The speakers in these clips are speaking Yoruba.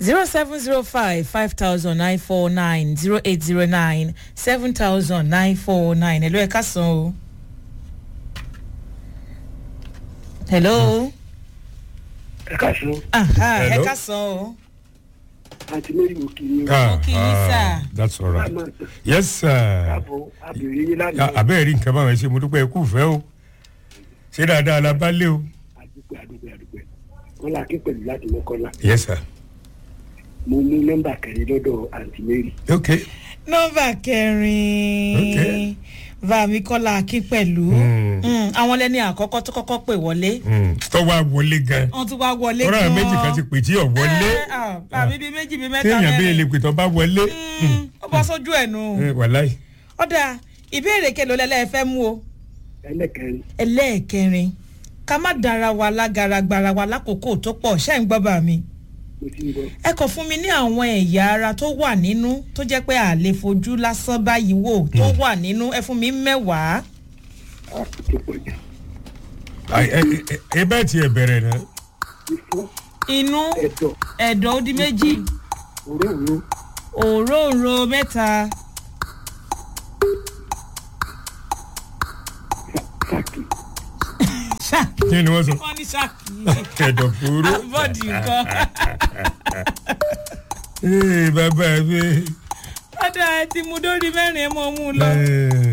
zero seven zero five five thousand nine four nine zero eight zero nine seven thousand nine four nine hello ẹ káàsán o. hello. ẹ káàsán aha ẹ Hello. káàsán o. àti mary mo kì í Ah, Mo kí yín, ah, sir. that's all right. àmọ́ yes sir. àbọ̀ àbẹ̀rẹ̀ yín Ya, lánàá abẹ́rẹ́ rí nǹkan báwọn ẹ ṣe mo dúpẹ́ ikú ìfẹ́ o ṣé dáadáa la bá lé o. àdúpẹ́ àdúpẹ́ àdúpẹ́ wọn là kí pẹ̀lú láti mọ́kànlá yes sir. mo mú nọ́mbà kẹrin lọ́dọ̀ àǹtí mary ok nọmba kẹrin Okay. bàmí kọ́lá akín pẹ̀lú Mm. Mm, àwọn lẹ́ni àkọ́kọ́ tó kọ́kọ́ pè wọlé Mm, tó wá wọlé gan. wọ́n tún wá wọlé ọ̀rọ̀ àwọn méjì kan ti pè tí ò wọlé. Eh, ah, bàmí bíi méjì bíi mẹ́ta téèyàn bí ilé pè tó bá wọlé. Mm, ó bọ́ sójú ẹ̀ nù. Eh, wàláì. ọ̀dà ìbéèrè kelo lẹ́lẹ́ fẹ́ mú o ẹlẹ́kẹrin ẹlẹ́ẹ̀kẹrin ká má dára wa lágara gbara wa lákòókò tó pọ̀ ṣẹ́ ń gbọ́ bá mi. mo ti ń bọ̀ ẹ kàn fún mi ní àwọn ẹ̀yà ara tó wà nínú tó jẹ́ pé a lè fojú lásán báyìí wò tó wà nínú ẹ fún mi mẹ́wàá. á tó pọ̀ jù Ai, ẹ ẹ- ẹ bẹ́ẹ̀ tiẹ̀ bẹ̀rẹ̀ náà. ifọ̀ inú ẹ̀dọ̀ ẹ̀dọ̀ ó di méjì òróòró òróǹro mẹ́ta sàkì ṣáàkì kí ni wọ́n sọ. wọ́n ní ṣáàkì ẹ̀dọ̀ fòró. bọ́ọ̀dì nǹkan. ee bàbá mi. ọ̀dà ẹ ti mú dórí mẹ́rin ẹ mọ̀ mú un lọ. Eh.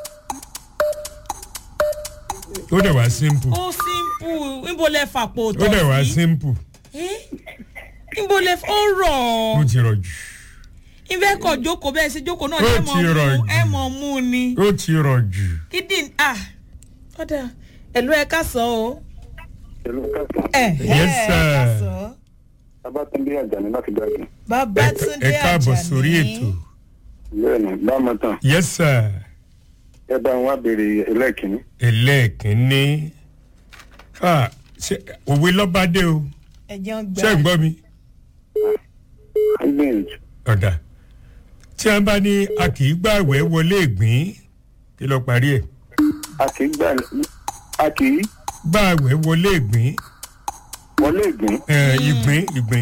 ó dẹ̀ wá simple. ó simple níbo lẹ fàpò ó tọ̀ dẹ̀ wá sí. simple. Eh? níbo lẹ ó rọ̀ ó ti rọ̀ jù. ìfẹ́ kọ̀ jókòó bẹ́ẹ̀ sí jókòó náà Ó ẹ ti mọ̀ rọ̀ mú jù. ẹ mọ̀ mú un ni. ó ti rọ̀ jù. kídìn ah ọ̀dà ẹ̀lú ẹ ká sọ o. pẹ̀lú káàkiri ẹ Yes, ẹ sir. ká sọ. abátúndé àjàní láti gbàgbé babatunde ẹ káàbọ̀ Àjàní. sórí ètò. bẹ́ẹ̀ni bámu tán yes sir. ẹ bá wọn béèrè ẹlẹ́ẹ̀kínní ẹlẹ́ẹ̀kínní. Ah, ṣe- òwe lọ́bàdé o. ẹ jẹun gbà. ṣé ń gbọ́ mi. á gbìyànjú ọ̀dà tí a bá ní a kì í gbàwẹ̀ wọlé ìgbín kí ló parí ẹ̀. a kì í gbà a kì í gbàwẹ̀ wọlé ìgbín wọlé ìgbín eh, ìgbín ìgbín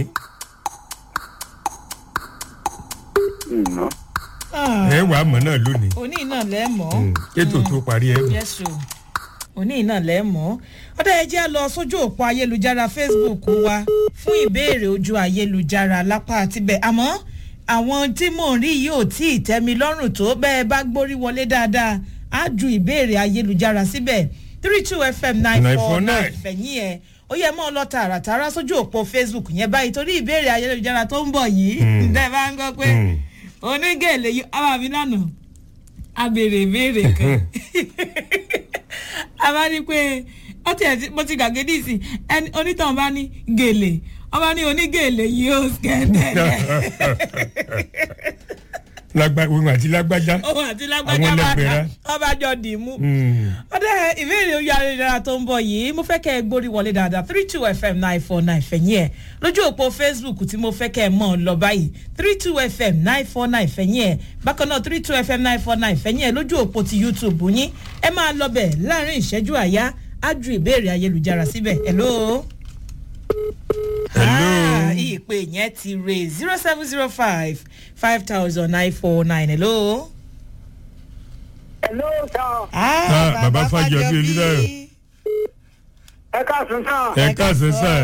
ìná Ah, ẹ wàá mọ̀ náà lónìí. òní náà lẹ́ mọ́. Mm, ètò tó parí ẹ̀ mọ̀. yẹ́sù òní náà lẹ́ mọ́. ọ̀dà ẹ jẹ́ lọ sójú òpó ayélujára facebook wa fún ìbéèrè ojú ayélujára lápá àtibẹ̀ àmọ́ àwọn tí mò ń rí yìí ò tí ì tẹ́ mi lọ́rùn tó bẹ́ẹ̀ bá gbórí wọlé dáadáa á ju ìbéèrè ayélujára síbẹ̀ three two fm nine four nine 949. fẹ̀yìn ẹ̀ ó yẹ mọ́ ọ lọ tààràtàrà sójú òpó facebook yẹn báyìí torí ìbéèrè ayélujára tó ń bọ̀ yìí ǹdẹ́ bá ń gbọ́ pé Mm. onígèlè yìí àwọn mi lánàá a béèrè ìbéèrè kan a bá ní pé ó tiẹ̀ ti mo ti gàgé ní ìsìn ẹni onítàn bá ní gèlè wọ́n bá ní onígèlè yìí ó skẹ́ndẹ̀lẹ̀ lágbá òun àti lágbájá. òun àti Àwọn lágbájá bá lẹ́gbẹ̀rẹ́. wọ́n bá jọ dì í mú Mm. ọdẹ ìbéèrè orí ayélujára tó ń bọ̀ yìí mo fẹ́ kẹ́ ẹ gbórí wọlé dáadáa three two fm nine four nine fẹ̀yìn ẹ̀ lójú òpó facebook tí mo fẹ́ kẹ́ ẹ mọ̀ ọ́ lọ báyìí three two fm nine four nine fẹ̀yìn ẹ̀ bákan náà three two fm nine four nine fẹ̀yìn ẹ̀ lójú òpó ti youtube yín ẹ máa lọ bẹ̀ láàrin ìṣẹ́jú àyá á ju ìbéèrè ayélujára síbẹ̀ hello. Hello. Ah, ìpè yẹn ti re zero seven zero five five thousand nine four nine hello. hello sir Ah, Bàbá Fájọbí Olúdáyọ̀. ẹ káàsán sir ẹ káàsán sir.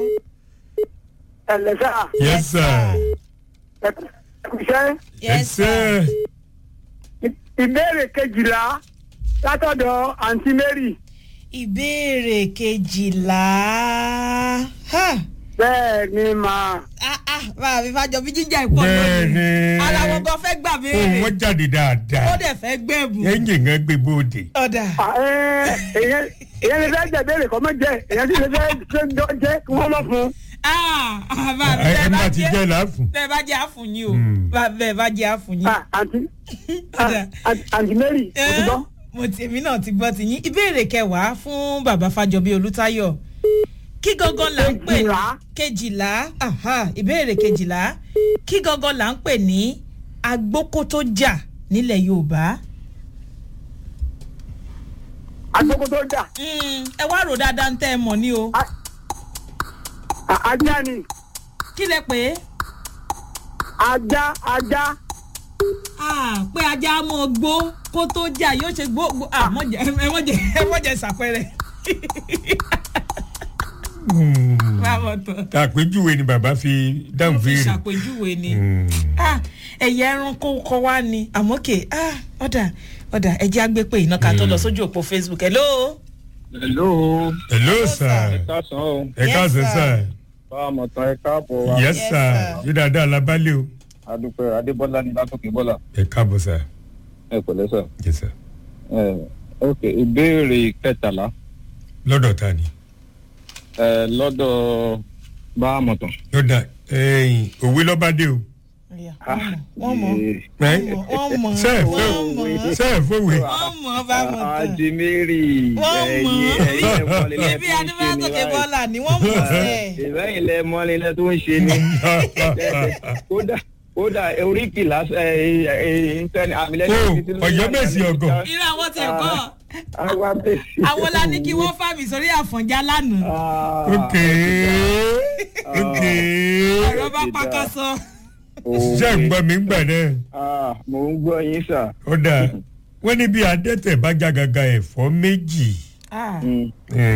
ẹ lẹ sir yes sir. ẹ kú iṣẹ́ yes sir. ìbéèrè kejìlá látọ̀dọ̀ àǹtí mary ìbéèrè kejìlá ha bẹ́ẹ̀ ni màá ah ah báà mi fàjọ bí jíjà ìpọ̀ Bẹ́ẹ̀ni. ara wọn gan fẹ́ gbà ohun béèrè wọn jáde ó dáadáa. dẹ̀ fẹ́ gbẹ̀bù ẹ̀yìn kan gbé bóde. ọ̀dà èyàn èyàn lè fẹ́ jẹ béèrè kọ́ mọ́ jẹ èyàn sì lè fẹ́ jẹ jẹ kí wọ́n mọ̀ fún ah ah báà mi ẹ bẹ́ẹ̀ má bá ti jẹ́ jẹ́ làáfùn. bẹ́ẹ̀ bá jẹ́ àfùn yín o Hmm. Bá- bẹ́ẹ̀ bá jẹ́ àfùn yín. Ah, àǹtí Ọ̀dà. ah, àǹtí mary mo ti Eh, gbọ́. mo ti èmi náà ti gbọ́ ti yín ìbéèrè kẹwàá fún bàbá fàjọbí olùtayọ kí gangan là ń pè ní Kejìlá. kejìlá aha, ìbéèrè kejìlá kí gangan là ń pè ní agbókótó jà nílẹ̀ yorùbá. agbókò tó jà Mm, ẹ wá rò dáadáa ń tẹ́ ẹ mọ̀ ní o Ah, ajá ni kí lẹ pé ajá ajá Ah, pé ajá mọ gbó kó tó jà yóò ṣe gbó gbó ah mọ̀jẹ̀ ẹ mọ̀jẹ̀ ẹ mọ̀jẹ̀ ṣàpẹrẹ. báwo tán àpèjúwe ni bàbá fi dáhùn wọ́n fi béèrè. ṣàpèjúwe ni Mm. Ah, ẹ̀yà ẹranko kọ wá ni àmọ́ kè ah, ọ̀dà ọ̀dà ẹ̀jẹ̀ á gbé pé iná ká tó lọ sójú òpó facebook hello. hello hello sir káàsán o ẹ Yes, káàsán sir. sir bá a mọ̀ tán ẹ káàbọ̀ wa yes Yes, sir sir. yóò dáadáa lábálẹ̀ o adúpẹ́ adébọ́lá ní látòkè bọ́lá ẹ káàbọ̀ sir ẹ pẹ̀lẹ́ sà yes sir ẹ ok ìbéèrè kẹtàlá lọ́dọ̀ ta ni ẹ lọ́dọ̀ bá a mọ̀ tán. yóò dá ẹ̀yìn òwe lọ́bàdé o. wọ́n mọ̀ ẹ wọ́n mọ̀ ṣe é wọ́n mọ̀ fẹ́ ṣe é fòwe. wọ́n mọ̀ bá mọ̀ tán. ajimiri wọ́n ẹ̀yin mọ̀ ẹ̀yin ẹ̀ mọ́lẹ̀ lẹ́ ibi tó ń ṣe adébátòkè ní bọ́lá ni wọ́n mọ̀ sẹ́ ìbẹ́yìn lẹ mọ́lẹ̀ lẹ́ tó ń ṣe ní kódà kódà oríkì lásán ẹ ẹ ìtẹ́ni àmìlẹ́yìn Oh, Ọ̀yọ́ Mèsì ọ̀gọ̀. irú àwọn tẹ̀ kọ́ àwa bèsì. àwọn la ní kí wọ́n fà mí sórí àfọ̀njá lánàá ok ok ọ̀rọ̀ bá pakásọ. ṣé ń gbọ́ mi ń gbà náà mo ń gbọ́ yín sà. ó dáa wọ́n ní bí adẹ́tẹ̀ bá jágaga ẹ̀fọ́ méjì. Ah. Mm. Eh,